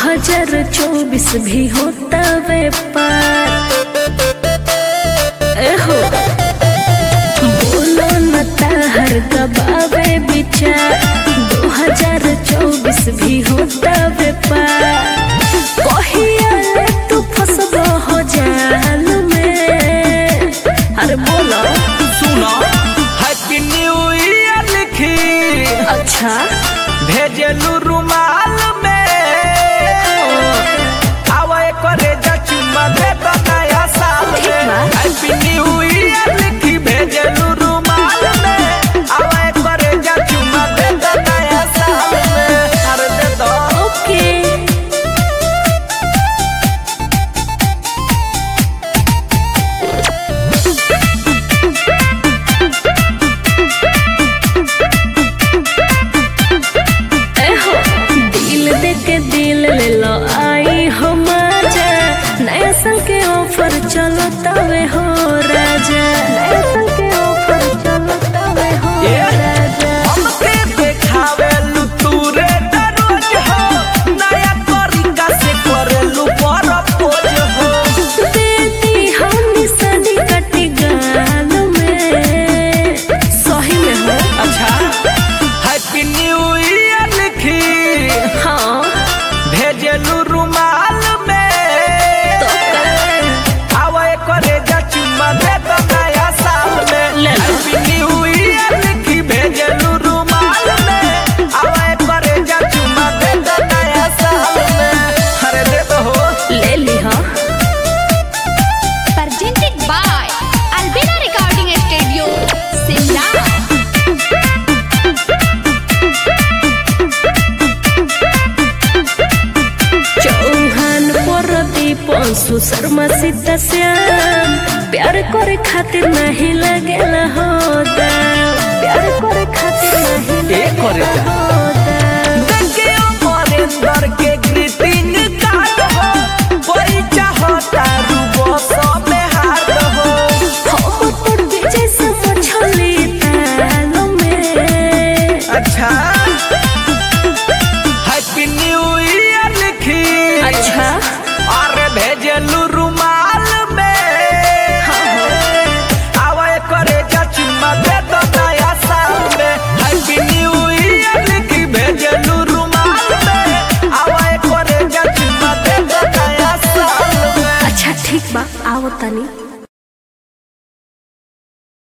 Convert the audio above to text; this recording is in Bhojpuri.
2024 भी होता व्यापार एहो बोलो न ताहर दबावे विचार 2024 भी होता व्यापार कहिया ले तू फसबो हो जाल में अरे बोलो सुनो हैप्पी न्यू ईयर लिखी अच्छा भेजलू रुमाल में आवे करे चुम्मा दे तो नया साल ठीक में बा। हैप्पी न्यू ईयर लिखी भेजलू रुमाल में आवे करे चुम्मा दे तो नया साल में अरे दे दो ओके एहो दिल दे के दिल ले लो आई हो मजा नया साल के ऑफर चलो तवे हो राजा नया साल के ऑफर चलो तवे हो ए, राजा हमके देखावे लू तू रे दरोज हो नया तरीका से करेलू परपोज हो देती हम निशानी कटी गाल में सही में हो अच्छा हैप्पी न्यू ईयर लिखी हाँ भेजलू रुमाल में तो कर आवे करे जा चुम्मा दे तो नया साल में ले लो। हैप्पी न्यू ईयर लिखी भेजलू रुमाल में आवे करे जा चुम्मा दे तो नया साल में अरे दे तो हो ले ली हाँ presented by Albina Recording Studio, Simla. Chauhan Pradeep Anshu Sharma Sita Shyam प्यार करे खातिर नहीं लगेला हो दाम प्यार करे खातिर नहीं ए करे जा। लगेला हो दाम देखे अमरेंद्र के ग्रीटिंग कार्ड हो कोई चाहता रूबो सो में हार हो हम तोड़ जैसे मछली ताल में अच्छा हैप्पी न्यू ईयर लिखी अच्छा अरे भेजलू रुमाल में आवे करे जा चुम्मा दे दो नया साल में हैप्पी न्यू ईयर लिखी भेजलू रुमाल में आवे करे जा चुम्मा दे दो नया साल में अच्छा ठीक बा आओ तनी